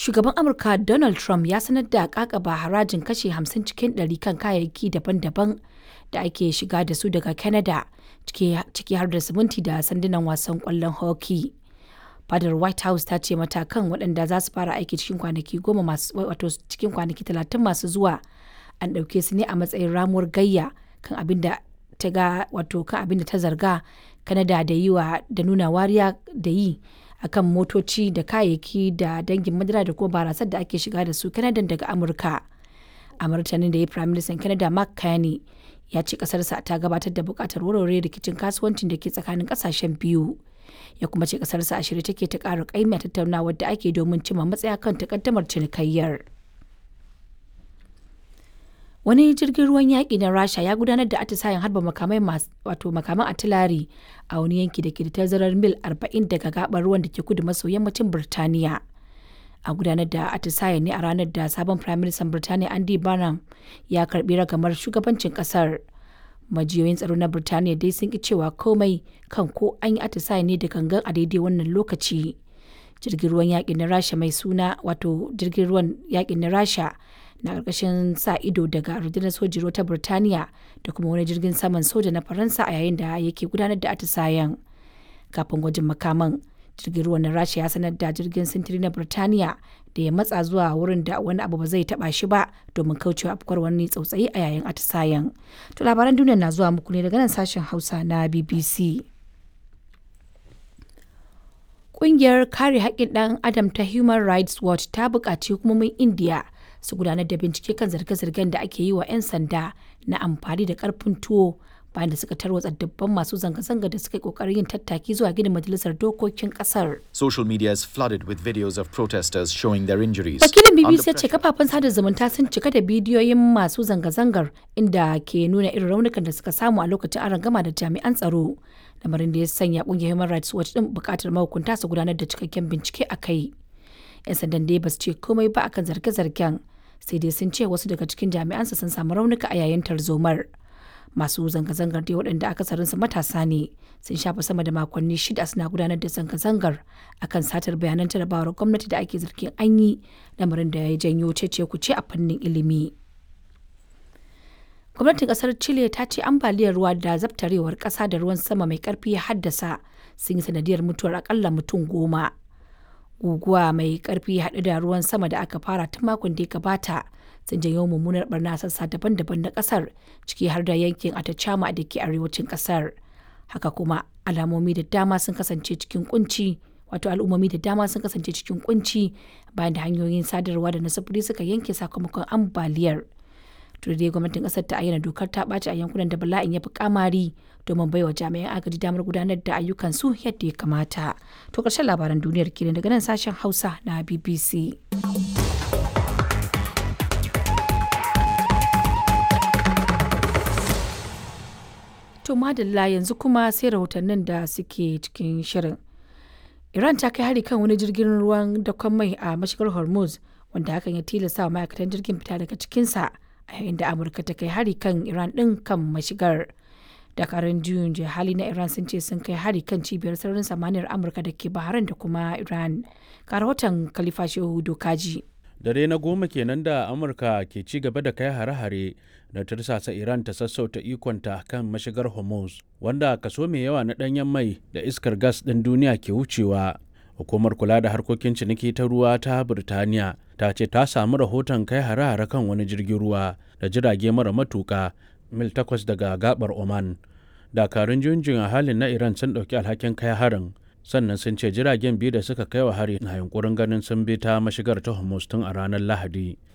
Shugaban Amurka Donald Trump ya sanar da kakaba harajin kashe 50 cikin 100 kan kayayyaki daban-daban da ake shiga da su daga Canada, ciki har da siminti da sandunan wasan kwallon hockey. Fadar White House ta ce matakan waɗanda za su fara aiki cikin kwanaki goma masu wato cikin kwanaki talatin masu zuwa an ɗauke su ne a matsayin ramuwar gayya kan abin da ta ga wato kan abin da ta zarga Canada da yi wa da nuna wariya da yi akan motoci da kayayyaki da dangin madara da kuma barasar da ake shiga da su Canada daga Amurka. A martanin da ya Prime Minister Canada Mark Carney ya ce kasarsa ta gabatar da bukatar warware rikicin kasuwancin da ke tsakanin kasashen biyu. Ya kuma ce kasarsa a shirye take ta ƙara ƙaimi a tattaunawar da ake domin cimma matsaya kan takaddamar cinikayyar. wani jirgin ruwan yaƙi na rasha ya gudanar da atisayen harba makamai wato makaman atilari a wani yanki da ke da tazarar mil 40 daga gabar ruwan da ke kudu maso yammacin birtaniya a gudanar da atisayen ne a ranar da sabon prime minister birtaniya andy barnum ya karbi ragamar shugabancin kasar majiyoyin tsaro na birtaniya dai sun ki cewa komai kan ko an yi atisayen ne da gangan a daidai wannan lokaci jirgin ruwan yaƙi na rasha mai suna wato jirgin ruwan yaƙi na rasha na ƙarƙashin sa ido daga rundunar sojin ruwa ta Birtaniya da kuma wani jirgin saman soja na Faransa a yayin da yake gudanar da atisayen. Kafin gwajin makaman, jirgin ruwan na Rasha ya sanar da jirgin sintiri na Birtaniya da ya matsa zuwa wurin da wani abu ba zai taba shi ba domin kaucewa afkuwar wani tsautsayi a yayin atisayen. To labaran duniya na zuwa muku ne daga nan sashen Hausa na BBC. Ƙungiyar kare haƙƙin ɗan Adam ta Human Rights Watch ta buƙaci hukumomin Indiya su gudanar da bincike kan zarge-zargen da ake yi wa 'yan sanda na amfani da karfin tuwo bayan da suka tarwatsa dubban masu zanga-zanga da suka yi kokarin yin tattaki zuwa gidan majalisar dokokin kasar. Social media is flooded with videos of protesters showing their injuries. Wakilin BBC ya ce kafafen sada zumunta sun cika da bidiyoyin masu zanga-zangar inda ke nuna irin raunukan da suka samu a lokacin arangama da jami'an tsaro. Lamarin da ya sanya kungiyar Human Rights Watch din bukatar mahukunta su gudanar da cikakken bincike a kai. 'Yan sandan dai ba su ce komai ba akan zarge-zargen sai dai sun ce wasu daga cikin jami'ansa sun samu raunuka a yayin tarzomar. masu zanga-zangar dai waɗanda akasarinsu matasa ne sun shafa sama da makonni shida suna gudanar da zanga-zangar akan satar bayanan jarabawar gwamnati da ake zargin an yi lamarin da ya janyo cece kuce a fannin ilimi gwamnatin kasar chile ta ce ambaliyar ruwa da zabtarewar kasa da ruwan sama mai karfi ya haddasa sun yi sanadiyar mutuwar akalla mutum goma guguwa mai karfi haɗe da ruwan sama da aka fara tun makon da ya gabata sun janyo mummunar barna sassa daban-daban na kasar ciki har da yankin atacama da ke arewacin kasar haka kuma alamomi da dama sun kasance cikin kunci wato al'ummomi da dama sun kasance cikin kunci bayan da hanyoyin sadarwa da na sufuri suka yanke sakamakon ambaliyar to dai gwamnatin kasar ta ayyana dokar ta ɓaci a yankunan da bala'in ya fi kamari domin baiwa jami'an agaji damar gudanar da ayyukan su yadda ya kamata to ƙarshen labaran duniyar kenan daga nan sashen hausa na bbc To madalla yanzu kuma sai rahotannin da suke cikin shirin. Iran ta kai hari kan wani jirgin ruwan dakon mai a mashigar Hormuz wanda hakan ya tilasta wa ma'aikatan jirgin fita daga cikinsa a yayin da Amurka ta kai hari kan Iran ɗin kan mashigar. Dakarun juyin hali na Iran sun ce sun kai hari kan cibiyar sararin samaniyar Amurka da ke Bahrain da kuma Iran. Ga rahoton Khalifa Shehu Dokaji. dare na goma kenan da amurka ke ci gaba da kai hare-hare da tursasa iran ta sassauta ikonta kan mashigar hormuz wanda kaso mai yawa na danyen mai da iskar gas ɗin duniya ke wucewa hukumar kula da harkokin ciniki ta ruwa ta birtaniya ta ce ta samu rahoton kai hare-hare kan wani jirgin ruwa da jirage mara matuka mil takwas daga gabar oman dakarun junjin a halin na iran sun ɗauki alhakin kai harin sannan sun ce jiragen biyu da suka kai wa hari na yunkurin ganin sun bi ta mashigar ta hormuz tun a ranar lahadi